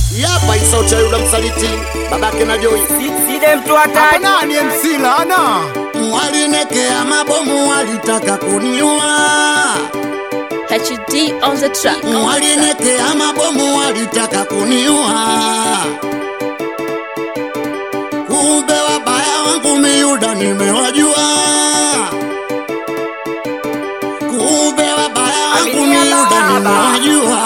Yapa isauti ya yule msaliti babake na Joy. Side mtu hatari nani MC Lana? Walinekea mabomu walitaka kuniua. HD on the track. Walinekea mabomu walitaka kuniua. Kumbe wabaya wangu miuda nimewajua. Kumbe wabaya wangu Aminia miuda baba. nimewajua.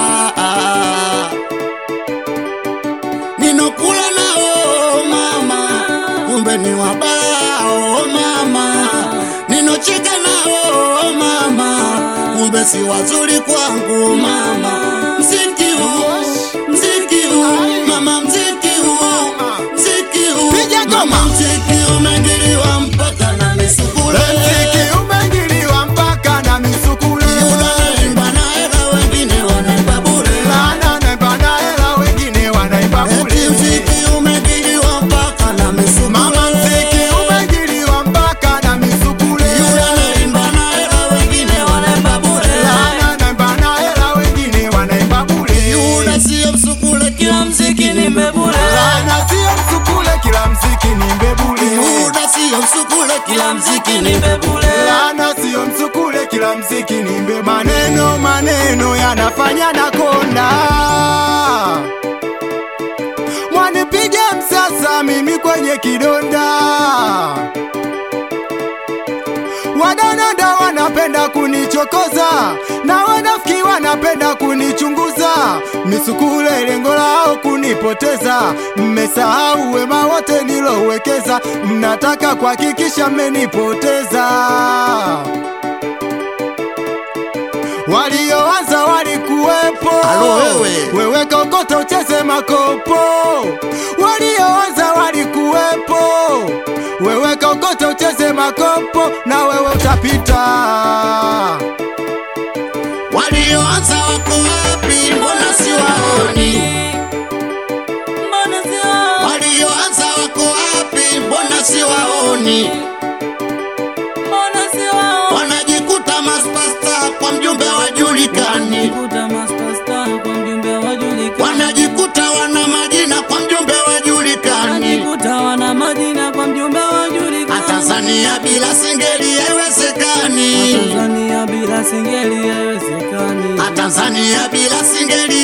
Ninokula nao mama, kumbe ni wabaya oh mama. Ninocheka nao mama, kumbe si wazuri kwangu mama. Mziki huu, mziki huu, mama mziki huu, mziki huu, Piga ngoma. mama mziki umegiriwa mpaka na misukule. Mziki umengiliwa mpaka na misukule. Unaimba na hela wengine wanaimba bure. Lana naimba na hela wengine wanaimba Eti bure. mziki umegiriwa mpaka na misukule. Mama mziki umengiliwa mpaka na misukule. Unaimba na hela wengine wanaimba bure. Lana naimba na hela wengine wanaimba bure. Yuda sio msukule, kila mziki ni mbebule. Lana sio msukule, kila mziki ni mbebule. Yuda sio msukule, kila mziki ni mbebule. Lana sio msukule, kila mziki ni mbe. Maneno maneno yanafanya na konda. Mwanipige msasa mimi kwenye kidonda. Wadananda wanapenda kunichokoza na wanafiki wanapenda kunichunguza. Misukule lengo lao kunipoteza, mmesahau wema wote nilowekeza, mnataka kuhakikisha mmenipoteza. Walioanza walikuwepo, Alo wewe. wewe kokoto ucheze makopo. Walioanza walikuwepo, wewe kokoto ucheze makopo, na wewe utapita. Walioanza wako wapi? Mbona siwaoni? Walioanza wako wapi? Mbona siwaoni? Wanajikuta maspasta kwa mjumbe wajulikani, wanajikuta wana majina kwa mjumbe wajulikani. Tanzania bila singeli haiwezekani. Tanzania bila singeli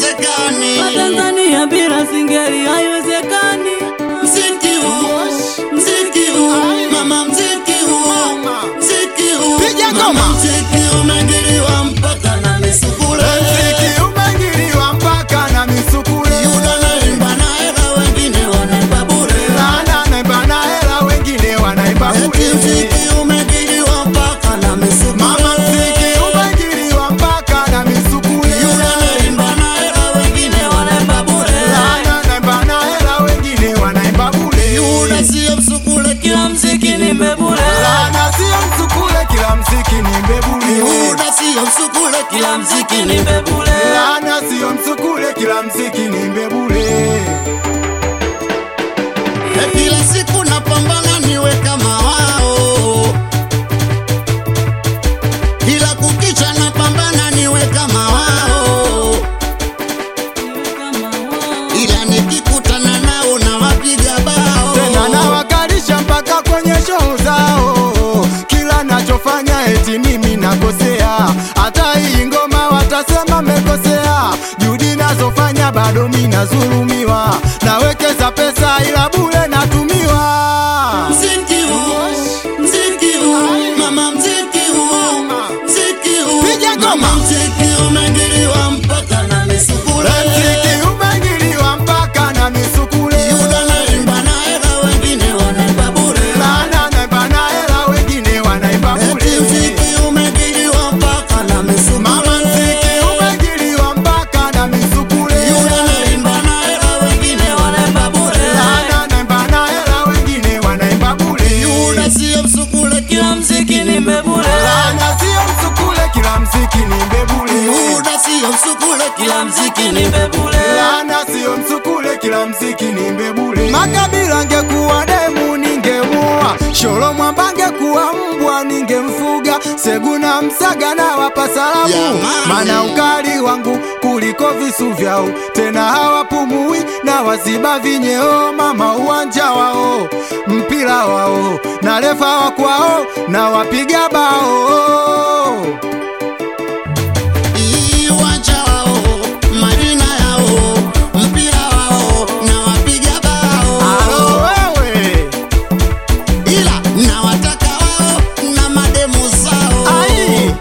haiwezekani. Mziki huu, mziki huu, mama mziki huu, mziki huu, Piga ngoma. mama mziki umegiriwa mpaka na misukule. Mziki umengiliwa mpaka na misukule. Yuda naimba na hela wengine wanaimba bure. Lana naimba na hela wengine wanaimba Eti bure. mziki umegiriwa mpaka na misukule. Mama mziki umengiliwa mpaka na misukule. Yuda naimba na hela wengine wanaimba bure. Lana naimba na hela wengine wanaimba bure. Yuda sio msukule, kila mziki ni mbebule. Lana sio msukule, kila mziki ni mbebule. Yuda sio msukule, kila mziki ni mbebule. Lana sio msukule, kila mziki ni mbebule. E, kila siku napambana niwe kama wao, kila kukicha napambana niwe kama wao, ila nikikutana nao na wapiga bao. tena nawakalisha mpaka kwenye show zao. Kila nachofanya eti mimi nakosea, hata hii ngoma watasema mekosea. Juhudi nazofanya bado mi nazulumiwa, nawekeza pesa ila bure natumiwa. Mziki huu, mziki huu, mama mziki huu, mziki huu, Piga ngoma. mama mziki umegiriwa mpaka na misukule. Mziki umengiliwa mpaka na misukule. Yuda naimba na hela wengine wanaimba bure. Lana naimba na hela wengine wanaimba Eti bure. mziki umegiriwa mpaka na misukule. Mama mziki umengiliwa mpaka na misukule. Yuda naimba na hela wengine wanaimba bure. Lana naimba na hela wengine wanaimba bure. Yuda sio msukule, kila mziki ni mbebule. Lana sio msukule, kila mziki ni mbebule. Yuda sio msukule, kila mziki ni mbebule. Lana sio msukule, kila mziki ni mbebule. Makabila angekuwa demu ningemua, Sholo Mwamba angekuwa mbwa ningemfuga, Seguna Msaga na wapa salamu, Jamani. maana ukali wangu kuliko visu vyao, tena hawapumui waziba vinyeo mama uwanja wao mpira wao na refa wa kwao na wapiga bao Iwanja wao, majina yao, mpira wao na wapiga Alo bao, wewe ila na wataka wao na mademu zao, ai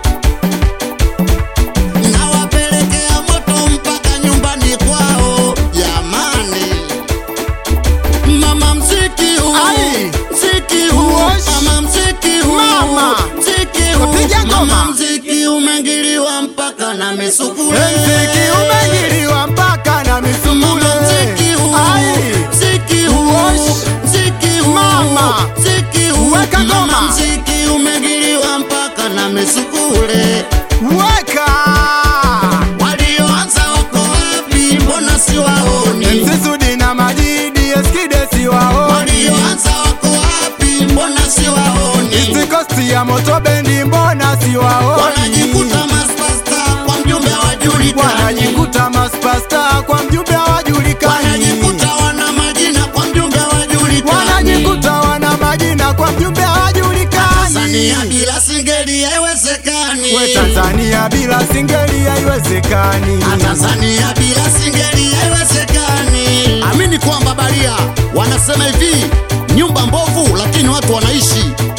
na wapelekea moto mpaka nyumbani kwao. Jamani, mama mziki huu, Ai. mziki huu, Wosh. mama mziki huu, Mama. mziki huu, Wapiga ngoma. mama mziki umengiliwa mpaka na misukule mziki umegiliwa mpaka na misumule Mama mziki huu, ai mziki huu, Wosh. mziki huu, Mama. mziki huu, Weka mama ngoma. mziki umegiliwa mpaka na misukule. weka Walioanza wako wapi? Mbona siwaoni? MC Sudi na Majidi Eskidesi wao Walioanza wako wapi? Mbona siwaoni? East Coast ya moto bendi mbona si waoni Wanajikuta maspasta kwa mjumbe hawajulikani. wanajikuta maspasta kwa mjumbe hawajulikani Wanajikuta wana majina kwa mjumbe hawajulikani. wanajikuta wana majina kwa mjumbe hawajulikani Tanzania bila singeli haiwezekani. we Tanzania bila singeli haiwezekani Tanzania bila singeli haiwezekani. Amini kwamba baria wanasema hivi, nyumba mbovu lakini watu wanaishi.